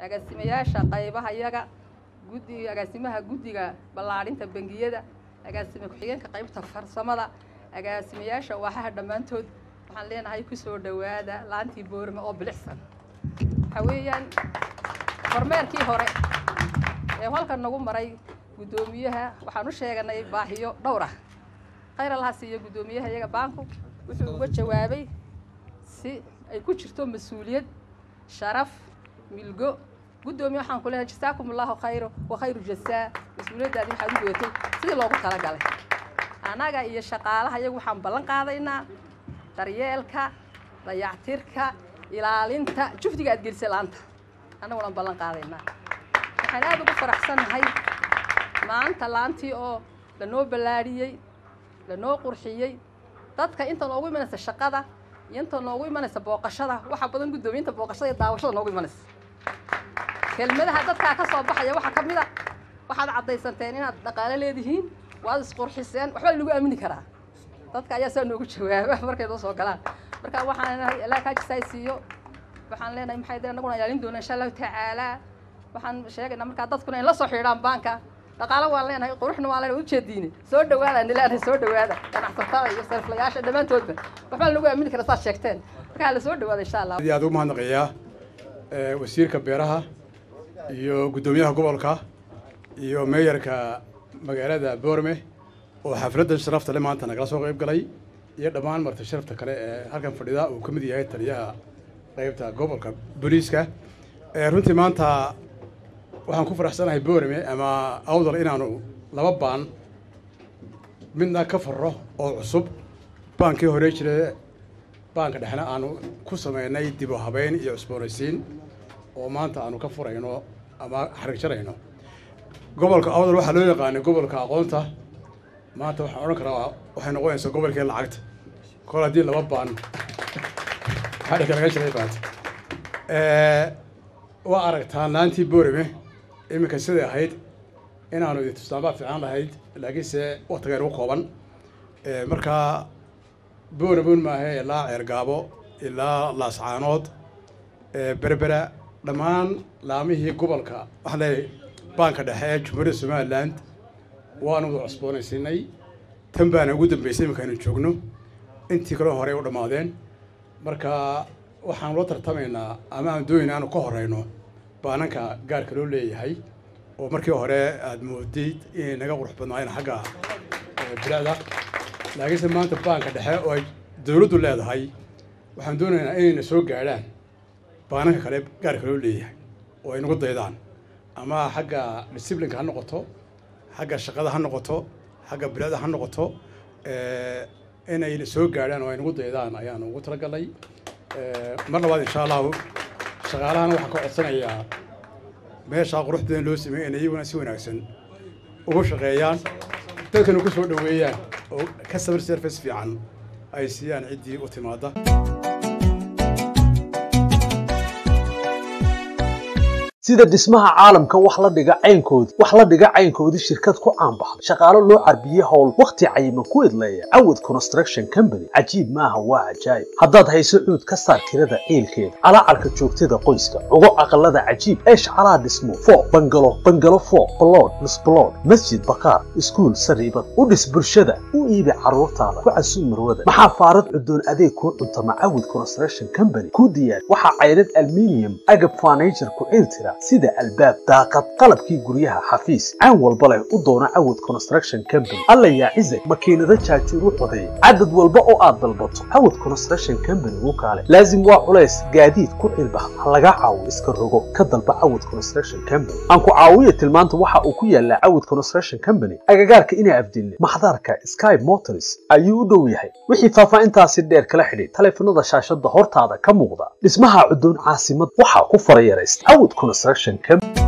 agaasimayaasha qaybaha iyaga guddi agaasimaha guddiga ballaadhinta bangiyada agaasime ku-xigeenka qaybta farsamada agaasimayaasha waaxaha dhammaantood waxaan leenahay ku soo dhowaada laantii boorme oo bilicsan waxaa weeyaan kormeerkii hore ee halkan nagu maray guddoomiyaha waxaan u sheeganay baahiyo dhowr ah khayr allaha siiyo guddoomiyaha iyaga baanku wuxuu uga jawaabay si ay ku jirto mas-uuliyad sharaf milgo guddoomiye waxaan ku leehay jasaakum allahu khayro wa khayru jasaa mas-uuliyaddaadi waxaad u gootay sidii loogu talagalay annaga iyo shaqaalaha iyagu waxaan ballan qaadaynaa daryeelka dayactirka ilaalinta jufdiga aad gelisay laanta annaguna ballan qaadaynaa waxaan aada ugu faraxsannahay maanta laantii oo lanoo ballaadhiyey lanoo qurxiyey dadka inta noogu imanaysa shaqada iyo inta noogu imanaysa booqashada waxa badan guddoomiyiinta booqashada iyo daawashada noogu imanaysa kelmadaha dadkaa ka soo baxaya waxaa ka mid a waxaad caddaysanteen inaad dhaqaalo leedihiin waad isqurxiseen waxbaa lagu aamini karaa dadka ayaa saa noogu jawaaba markay noo soo galaan marka waxaan leenahay ilaa kaajisaay siiyo waxaan leenahay maxay dee annaguna ilaalin doonaa insha allahu tacaalaa waxaan sheegaynaa markaa dadkuna in la soo xidhaan baanka dhaqaalo waan leenahay quruxna waan leenahay ujeediine soo dhawaada ni leenahay soo dhawaada ganacsatada iyo sariflayaasha dhammaantoodba waxbaa lagu aamini karaa saad sheegteen marka hala soo dhawaada insha allah aad ugu mahadnaqayaa wasiirka beeraha iyo guddoomiyaha gobolka iyo meeyarka magaalada boorme oo xafladdan sharafta le maanta nagala soo qayb galay iyo dhammaan marti sharafta kale ee halkan fadhida uu ka mid yahay taliyaha qaybta gobolka booliiska runtii maanta waxaan ku faraxsanahay boorame ama awdal inaanu laba baan midna ka farro oo cusub baankii hore jire baanka dhexna aanu ku sameynay dib u habeyn iyo cusboonaysiin oo maanta aanu ka furayno ama xarig jarayno gobolka awdal waxaa loo yaqaanay gobolka aqoonta maanta waxaan odhan karaa waxay noqonaysaa gobolkii lacagta kol haddii laba baan xadhigka laga jiray baanta waa aragtaa laantii boorame iminka siday ahayd inaanu idin tustaanbaa fiican lahayd laakiinse waktigeer u kooban markaa boorabon maahe ilaa ceergaabo ilaa laascaanood berbera dhammaan laamihii gobolka waxaan leeyahay baanka dhexe ee jumhuuriyadda somaliland waanu wada cusboonaysiinay tan baana ugu dambeysay iminkaaynu joogno intii kaloo horey u dhammaadeen marka waxaan la tartamaynaa ama aan doonayna aanu ka horeyno baananka gaarka loo leeyahay oo markii hore aada moodayd inay naga qurux badnaayeen xagga bilicda laakiinse maanta baanka dhexe oo ay dowladdu leedahay waxaan doonaynaa inayna soo gaadhaan baananka kale gaarka loo leeyahay oo ay nagu daydaan ama xagga disciplinka ha noqoto xagga shaqada ha noqoto xagga bilicda ha noqoto inayna soo gaadhaan oo ay nagu daydaan ayaanu ugu talagalnay mar labaad insha allahu shaqaalahana waxaan ka codsanayaa meeshaa qurux badan loo sameeyey inay iyaguna si wanaagsan ugu shaqeeyaan dadkana ku soo dhoweeyaan oo customer service fiican ay siiyaan ciddii u timaada sida dhismaha caalamka wax la dhiga caynkoodii wax la dhiga caynkoodii shirkad ku caanbaxday shaqaalo loo carbiyey howl wakhti cayiman ku idleeya cawad construction company cajiib maaha waa cajaayib haddaad hayso cuud ka saar tirada ciilkeeda calaacarka joogtada qoyska cugo aqalada cajiib eesh calaa dhismo foo bangalo bangalo foo balood misbalood masjid bakaar iskuul sariibad u dhis bulshada u iibi carruurtaada ku casuub marwada maxaa faarad cudoon adeeg kuu cuntama cawad construction company ku diyaar waxaa caydhad alminium agab furniture ku ciiltira sida albaab daaqad qalabkii guryaha xafiis caan walba leh u doona cawad construction company alla yaa cizag makiinado jaajuur u codeey cadad walba oo aad dalbato cawad construction company wuu kaale laazim waa culays gaadiid ku cilbax ha laga caawo iska rogo ka dalba cawad construction company aan ku caawiya tilmaanta waxa uu ku yaalaa cawad construction company agagaarka inaa afdilne maxdarka sky motors ayuu u dhow yahay wixii faahfaahintaasi dheer kala xidhiid taleefanada shaashada hortaada ka muuqda dhismaha cudoon caasimad waxaa ku farayaraysta cawad construction company